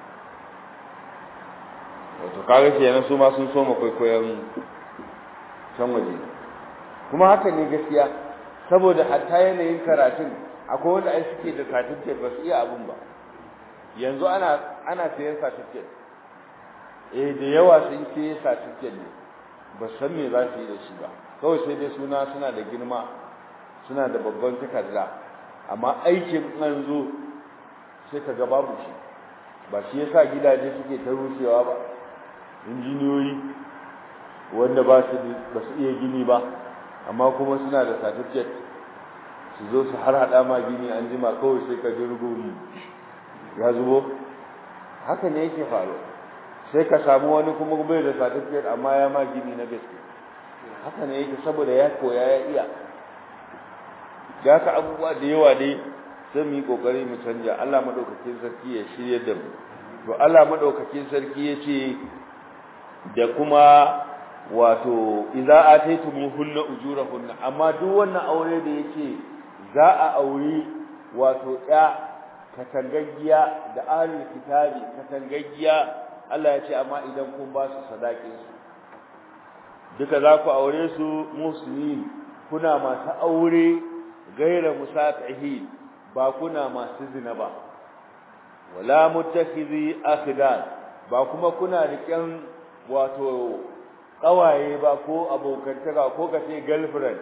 wato kaga kenan su ma sun so ma kwaikwayon can waje kuma haka ne gaskiya saboda hatta yanayin karatun akwai wanda ai suke da certificate ba su iya abin ba yanzu ana ana sayan certificate eh da yawa sun sayi certificate ne ba san me za su yi da shi ba kawai sai dai suna suna da girma suna da babban takarda amma aikin an zo sai ka ga babu shi ba shi yasa gidaje suke ta rushewa ba injiniyoyi wanda ba su ba su iya gini ba amma kuma suna da certificate su zo su har hada ma gini an jima kawai sai ka ji rugumi ya zubo haka ne yake faruwa sai ka samu wani kuma bai da certificate amma ya ma gini na gaske haka ne yake saboda ya koya ya iya ga ka abubuwa da yawa dai sai mu yi kokari mu canja Allah madaukakin sarki ya shirye da mu to Allah madaukakin sarki ya ce da kuma wato idza ataytumuhunna ujurahunna amma duk wannan aure da yake za a auri wato ya katangaggiya da ahlul kitabi katangaggiya Allah ya ce amma idan kun ba su sadakin su duka za ku aure su musulmi kuna masu aure gaira musafihi ba kuna masu zina ba wala muttakhidhi akhdan ba kuma kuna riƙen wato kawaye ba ko abokantaka ko kace girlfriend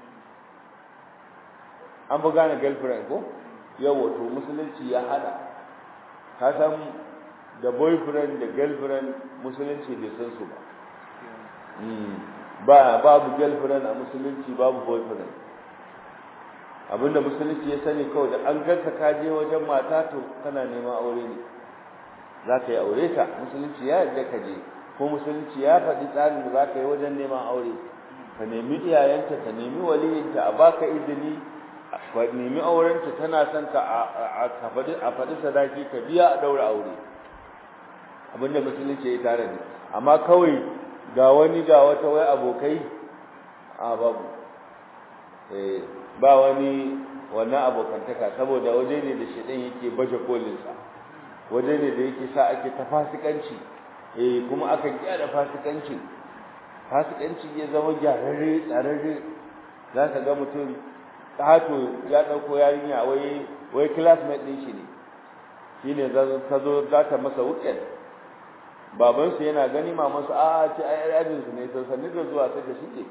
an bu gane girlfriend ko yawa to musulunci ya hada ka san da boyfriend da girlfriend musulunci bai san su ba ba babu girlfriend a musulunci babu boyfriend abinda musulunci ya sani kawai da an ganka ka je wajen mata to kana neman aure ne za ka yi aure ta musulunci ya yarda ka je ko musulunci ya faɗi tsarin da za ka yi wajen neman aure ka nemi iyayenta ka nemi waliyinta a baka izini ka nemi aurenta tana son ka a faɗi sadaki ka biya a ɗaura aure abinda musulunci ya tare ne amma kawai ga wani ga wata wai abokai a babu ba wani wannan abokantaka saboda waje ne da shedan yake baje kolinsa waje ne da yake sa ake ta fasikanci eh kuma aka gyara fasikancin fasikanci ya zama gyararre tsararre za ka ga mutum ƙato ya ɗauko yarinya wai wai classmate din shi ne shine ta zo za ta masa weekend babansu yana gani mamansu a ce ai ajin su ne sai sanni da zuwa sai da shike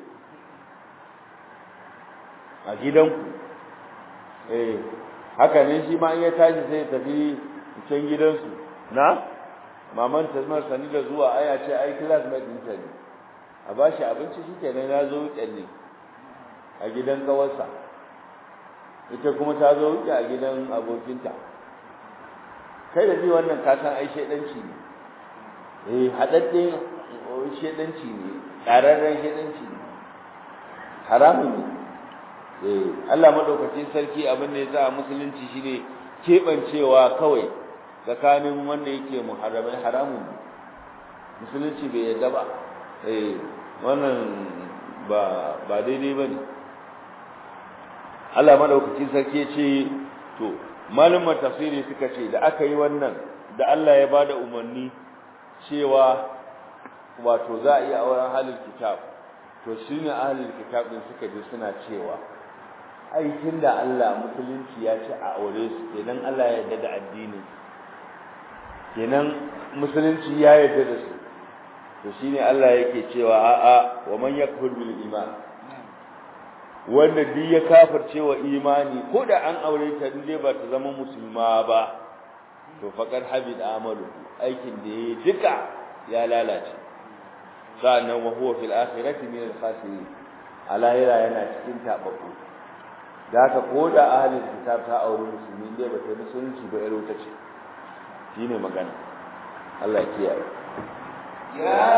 a gidanku eh haka ne shi ma in ya tashi sai ya tafi can gidansu na maman ta zama sanni da zuwa ai a ce ai classmate din ta ne a bashi abinci shikenan ya zo weekend ne a gidan kawarsa ita kuma ta zo wuce a gidan abokinta kai da ji wannan ka san ai shedanci ne eh hadadden shedanci ne ƙararren shedanci ne haramun ne eh Allah madaukakin sarki abin da ya sa musulunci shine kebancewa kawai tsakanin wanda yake muharramai haramun ne musulunci bai yarda ba eh wannan ba ba daidai bane Allah madaukakin sarki ya ce to malumar tafsiri suka ce da aka yi wannan da Allah ya bada umarni cewa wato za a yi auren halin kitab to shine ahlul kitab din suka je suna cewa ai da Allah musulunci ya ce a aure su kenan Allah ya yarda da addini kenan musulunci ya yarda da su to shine Allah yake cewa a'a wa man yakfur bil iman wanda duk ya kafirce wa imani ko da an aure ta dai ba ta zama musulma ba to faqad habid amalu aikin da yayi duka ya lalace sa'annan wa huwa fil akhirati min al khasirin alahira yana cikin tababbu da haka ko da ahlul kitab ta aure musulmi dai ba ta musulunci ba yaro ta ce shine magana Allah ya kiyaye يا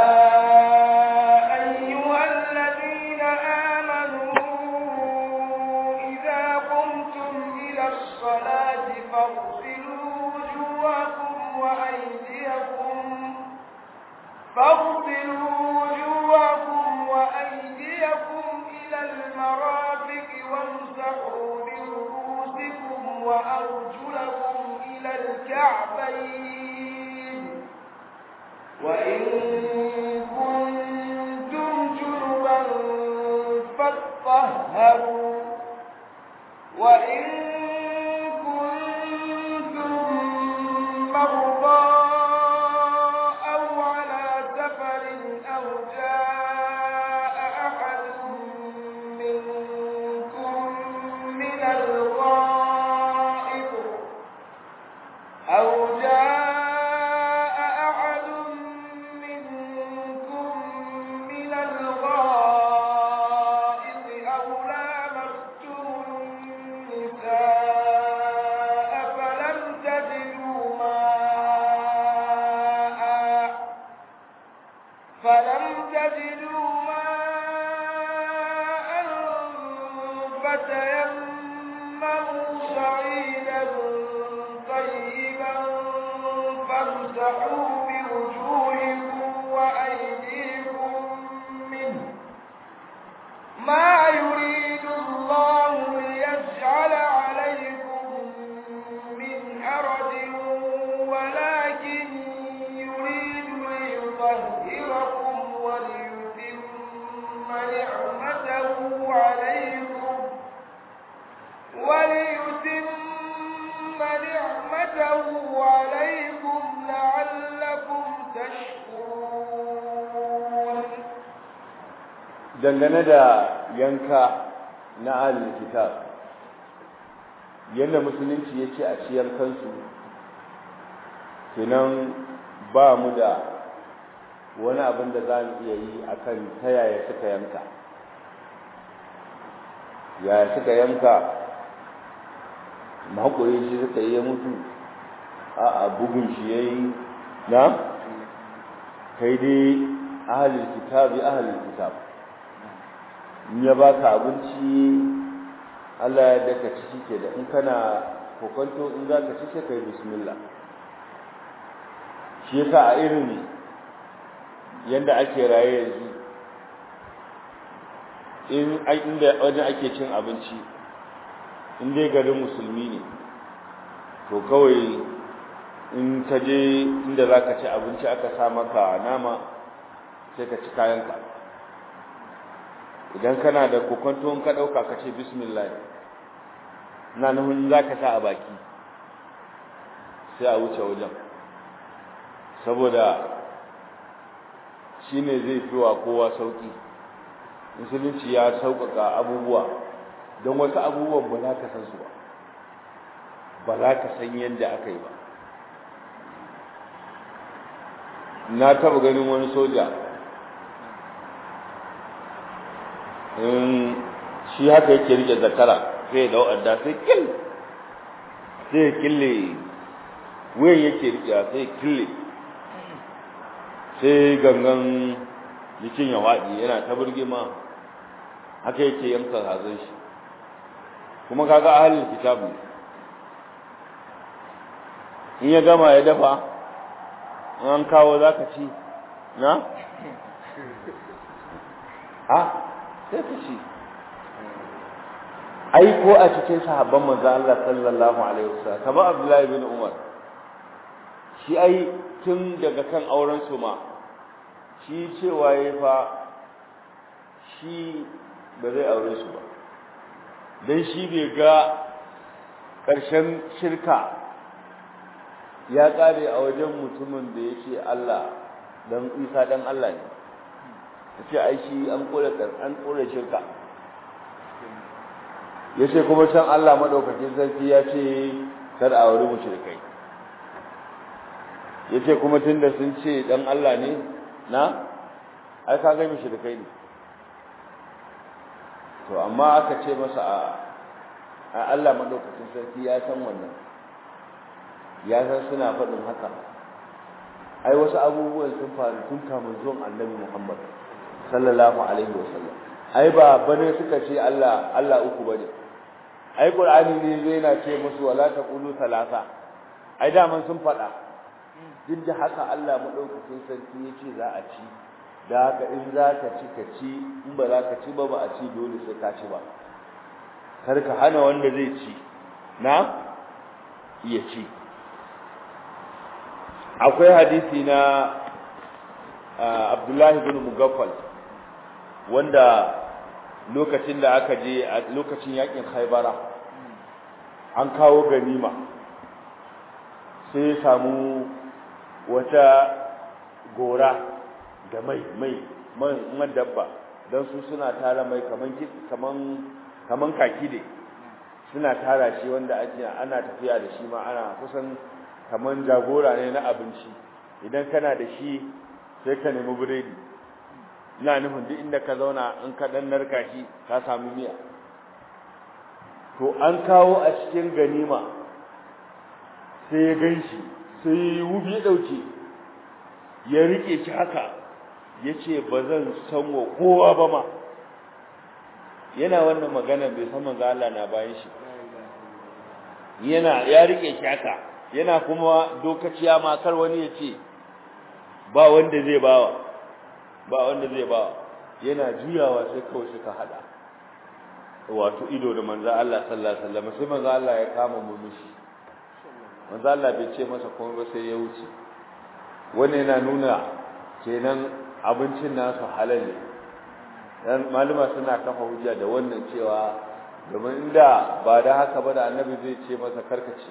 أيها الذين آمنوا إذا قمتم إلى الصلاة فاغسلوا وجوهكم وأيديكم فاغسلوا وجوهكم وأيديكم إلى المرافق وامسحوا برؤوسكم وأرجلكم إلى الكعبين وإن كنتم جنبا فاطهروا وإن كنتم مرضى أو على سفر أو جاء أحد منكم من الغائط أو جاء أحد منكم من الغائط أو لامستم النساء فلم تجدوا ماء فلم تجدوا ماء فتيمموا صعيدا طيبا فامسحوا بوجوهكم وأيديكم منه ما يريد الله ليجعل عليكم من حرج ولكن يريد ليطهركم وليتم نعمته عليكم وليتم نعمته عليكم لعلكم تشكرون dangane da yanka na ahlul kitab yanda musulunci ya ce a ciyar kansu kenan ba mu da wani abin da za mu iya yi akan ta yaya suka yanka yaya suka yanka mahaƙuri shi suka yi ya mutu a bugun shi ya yi na kai dai ahalin kitabi ahalin kitab in ya baka abinci Allah ya daka ci shike da in kana kokonto in za ka ci sai kai bismillah shi yasa a irin yanda ake raye yanzu in inda wajen ake cin abinci in dai garin musulmi ne to kawai in ka je inda za ka ci abinci aka sa maka nama sai ka ci kayanka idan kana da kokonto in ka ɗauka ka ce bismillah na nufin za ka sa a baki sai a wuce wajen saboda shi ne zai fi wa kowa sauƙi musulunci ya sauƙaƙa abubuwa don wasu abubuwan ba za ka san su ba ba za ka san yadda aka yi ba na taɓa ganin wani soja in shi haka yake rike zakara sai da wa'adda sai kill sai kille wuyan yake rike sai kille sai gangan jikin ya waɗi yana ta burgima haka yake yanka hazon shi kuma kaga ahalin kitabu in ya gama ya dafa an kawo za ka ci na? a sai ka ci ai ko a cikin sahabban manzo Allah sallallahu alaihi wasallam kama Abdullahi bin Umar shi ai tun daga kan auren su ma shi cewa yayi fa shi ba zai aure su ba dan shi bai ga ƙarshen shirka ya ƙare a wajen mutumin da ya ce Allah dan Isa dan Allah ne ya ce ai shi an kore an kore shirka ya ce kuma can Allah maɗaukakin sarki ya ce kar a wuri mushrikai ya ce kuma tun da sun ce ɗan Allah ne na ai ka ga mushrikai ne to amma aka ce masa a Allah maɗaukakin sarki ya san wannan ya san suna faɗin haka ai wasu abubuwan sun faru tun kamun zuwan annabi Muhammad sallallahu alaihi wasallam ai ba bane suka ce Allah Allah uku bane ai qur'ani ne zai na ce musu wala taqulu salasa ai da man sun fada duk da haka Allah madaukakin sarki yace za a ci da haka in za ka ci ka ci in ba za ka ci ba ba a ci dole sai ka ci ba kar ka hana wanda zai ci na iya ci akwai hadisi na Abdullahi bin Mugaffal wanda lokacin da aka je a lokacin yakin Khaibara an kawo ganima sai ya samu wata gora da mai mai man dabba don su suna tara mai kaman kaman kaman kaki ne suna tara shi wanda ake ana tafiya da shi ma ana kusan kaman jagora ne na abinci idan kana da shi sai ka nemi biredi ina nufin duk inda ka zauna in ka dan narka shi ka samu miya to an kawo a cikin ganima sai ya ganshi sai ya wubi dauke ya rike shi haka yace bazan san wa kowa ba ma yana wannan magana bai san manzo Allah na bayan shi yana ya rike shi haka yana kuma dokaciya ma kar wani ya ce ba wanda zai bawa ba wanda zai ba yana juyawa sai kawai suka hada wato ido da manzo Allah sallallahu alaihi wasallam sai manzo Allah ya kama murmushi manzo Allah bai ce masa komai ba sai ya wuce wannan yana nuna kenan abincin nasu halal ne dan maluma suna kafa hujja da wannan cewa domin inda ba da haka ba da annabi zai ce masa karkace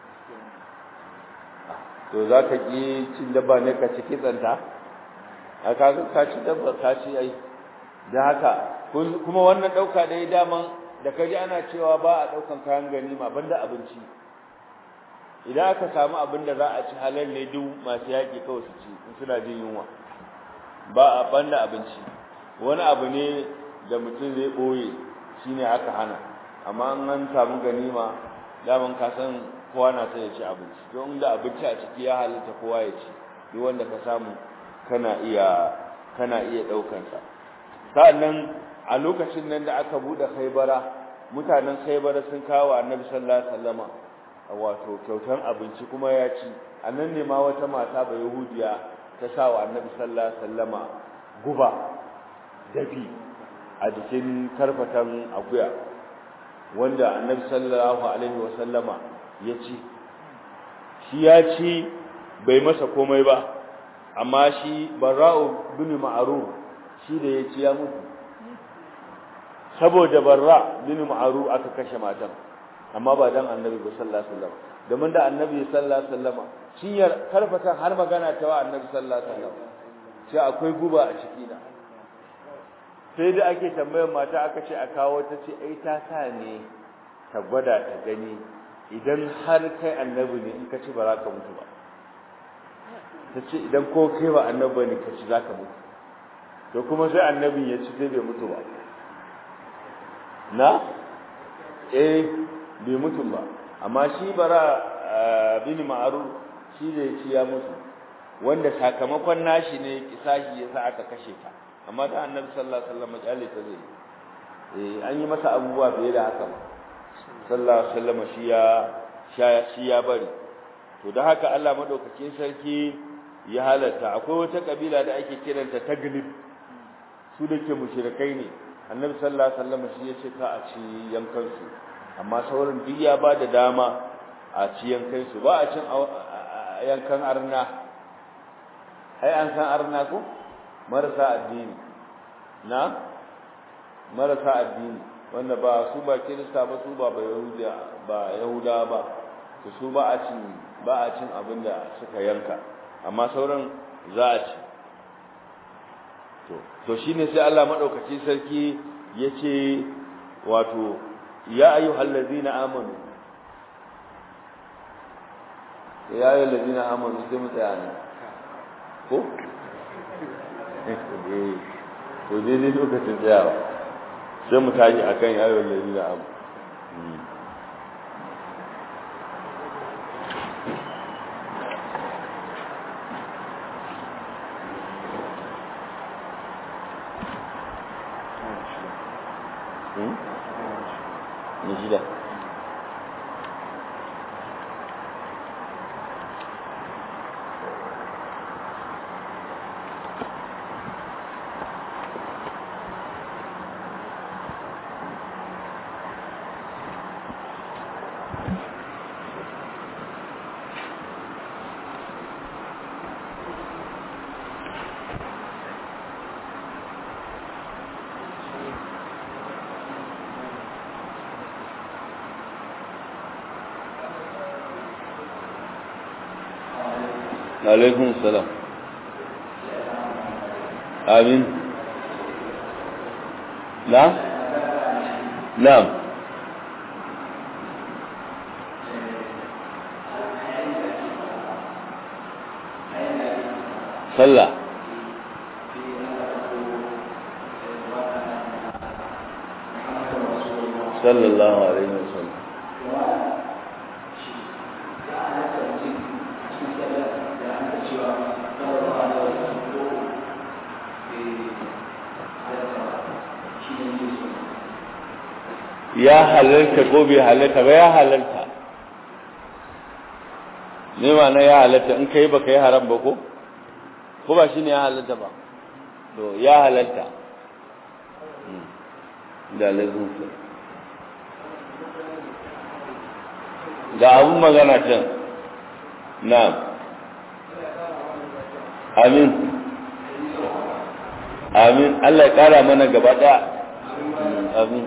to zaka ki cin dabba ne ka ci kitsanta a kaga ka ci dabba ka ci ai da haka kuma wannan dauka da ya daman da kaji ana cewa ba a daukan kayan ganima banda abinci idan aka samu abin da za a ci halal ne duk masu yaki kawai su ci in suna jin yunwa ba a banda abinci wani abu ne da mutum zai boye shine aka hana amma an samu ganima daman ka san kowa na sai ya ci abinci don da abinci a ciki ya halitta kowa ya ci duk wanda ka samu kana iya kana iya daukan sa sa'annan a lokacin nan da aka bude Khaybara mutanen Khaybara sun kawo Annabi sallallahu alaihi wasallama wato kyautan abinci kuma ya ci annan ne ma wata mata ba yahudiya ta sa wa Annabi sallallahu alaihi wasallama guba dafi a jikin karfatan akuya wanda Annabi sallallahu alaihi wasallama ya ci shi ya ci bai masa komai ba amma shi barra'u bin ma'ruf shi da yace ya mutu saboda barra bin ma'ruf aka kashe matan amma ba dan annabi ba sallallahu alaihi wasallam domin da annabi sallallahu alaihi wasallam shi ya karfata har magana ta wa annabi sallallahu alaihi wasallam sai akwai guba a ciki na sai da ake tambayar mata aka ce a kawo ta ce ai ta sa ne ta gwada ta gani idan har kai annabi ne in ka ci ba za ka mutu ba ta ce idan ko kai ba annabi ne ka ci za ka mutu to kuma sai annabi ya ci sai bai mutu ba na eh bai mutu ba amma shi bara bin ma'aru shi da ya ci ya mutu wanda sakamakon nashi ne kisashi yasa aka kashe ta amma da annabi sallallahu alaihi wasallam kyale ta zai eh an yi masa abubuwa fiye da haka sallallahu alaihi wasallam shi ya shi ya bari to da haka Allah madaukakin sarki ya halatta akwai wata kabila da ake kiranta taglib su da ke mushrikai ne annabi sallallahu alaihi wasallam shi ya ce ka a ci yankan su amma sauran duk ya ba da dama a ci yankan su ba a cin yankan arna ai an san arna ko marasa addini na marasa addini wanda ba su ba kirista ba su ba ba yahuda ba yahuda ba to su ba a cin ba a cin abin da suka yanka amma sauran za a ci to to shine sai Allah madaukakin sarki yace wato ya ayyuhal ladina amanu ya ayyuhal ladina amanu sai mu tsaya ne ko to daidai lokacin tsayawa sai mu tashi akan ya ayyuhal ladina amanu na shida alaikum salam amin na na'am sallah sallallahu alaihi wasallam ya halarta ko bai halarta ba ya halarta ne ma na ya halarta in kai baka yi haram ba ko ko ba shine ya halarta ba to ya halarta da lazim ga abun magana can na'am amin amin Allah ya kara mana gaba daya amin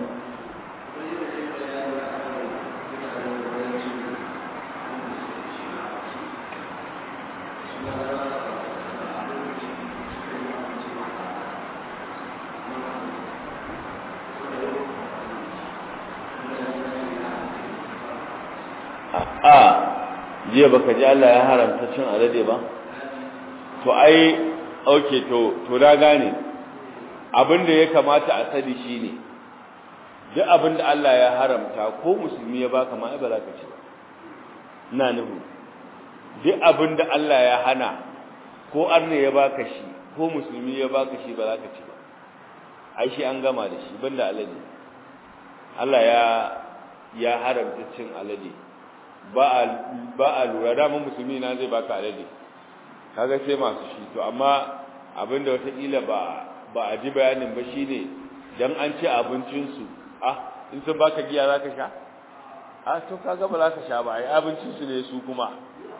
a jiya baka ji Allah ya haramta cin alade ba to ai okay to to da gane abin da ya kamata a sani shine duk abin da Allah ya haramta ko musulmi ya baka ma ai ba za ka ci ba ina nufi duk abin da Allah ya hana ko arne ya baka shi ko musulmi ya baka shi ba za ka ci ba ai shi an gama da shi banda alade Allah ya ya haramta cin alade ba a ba a lura da mun musulmi na zai baka alade kaga sai masu shi to amma abinda wataƙila ba ba a ji bayanin ba shine dan an ce abincin su ah in sun baka giya zaka sha ah to kaga ba za ka sha ba ai abincin su ne su kuma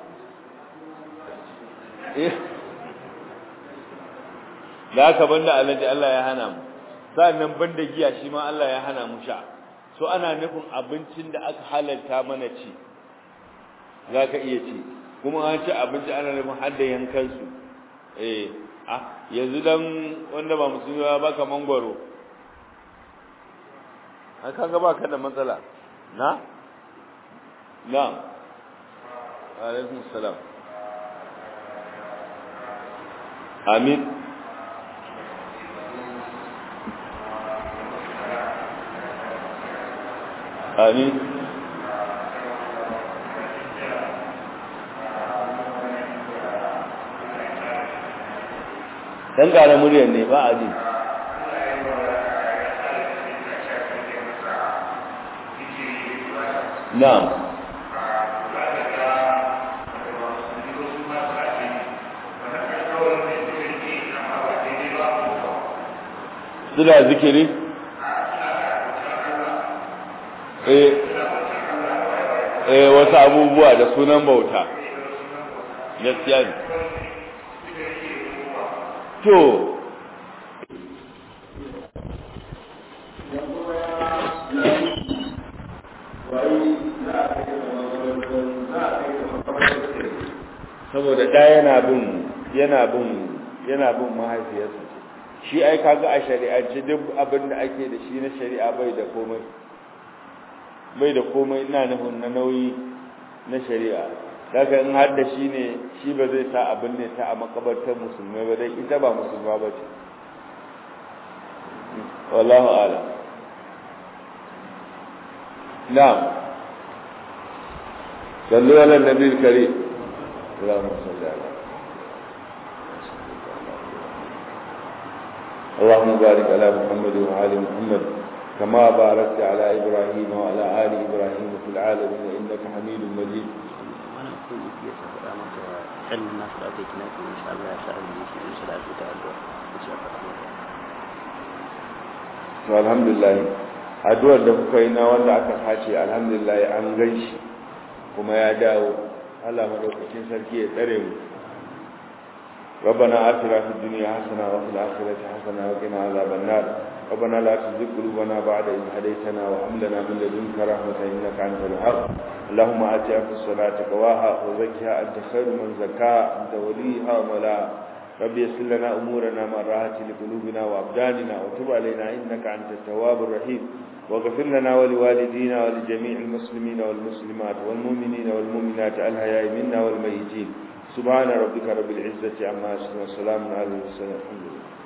eh da haka banda alade Allah ya hana mu sannan banda giya shi ma Allah ya hana mu sha so ana nufin abincin da aka halalta mana ci za ka iya ci kuma an ci abinci ana nufin har da yankansu eh ah yanzu dan wanda ba musulmi ba baka mangwaro an kaga baka da matsala na na alaikum salam amin amin dan ƙara muryar ne ba a ji na'am suna zikiri eh eh wasu abubuwa da sunan bauta gaskiya ne to saboda da yana bin yana bin yana bin mahaifiyarsa shi ai kaga a shari'ance duk abin da ake da shi na shari'a bai da komai bai da komai ina nufin na nauyi na shari'a daga in har da shi ne shi ba zai sa abin ne ta a makabartar musulmai ba dai ita ba musulma ba ce wallahu ala na'am sallu ala nabiyil karim اللهم صل على اللهم بارك على محمد وعلى محمد كما باركت على ابراهيم وعلى ال ابراهيم في العالمين انك حميد مجيد وانا اقول لك يا سفر امك علم الناس لا تكناك ان شاء الله يسأل من صلاة وتعالى ان شاء الله to alhamdulillah addu'ar da kuka yi na wanda aka sace alhamdulillah an ganshi kuma ya dawo Allah madaukakin sarki ya tsare mu ربنا آتنا في الدنيا حسنة وفي الآخرة حسنة وقنا عذاب النار ربنا لا تزغ قلوبنا بعد إذ هديتنا وهب لنا من لدنك رحمة إنك أنت الوهاب اللهم آت في الصلاة تقواها وزكها أنت خير من زكاها أنت وليها ومولاها رب يسر لنا أمورنا من راحة لقلوبنا وأبداننا وتب علينا إنك أنت التواب الرحيم واغفر لنا ولوالدينا ولجميع المسلمين والمسلمات والمؤمنين والمؤمنات الحياء منا والميتين سبحان ربك رب العزة عما يصفون وسلام على المرسلين الحمد لله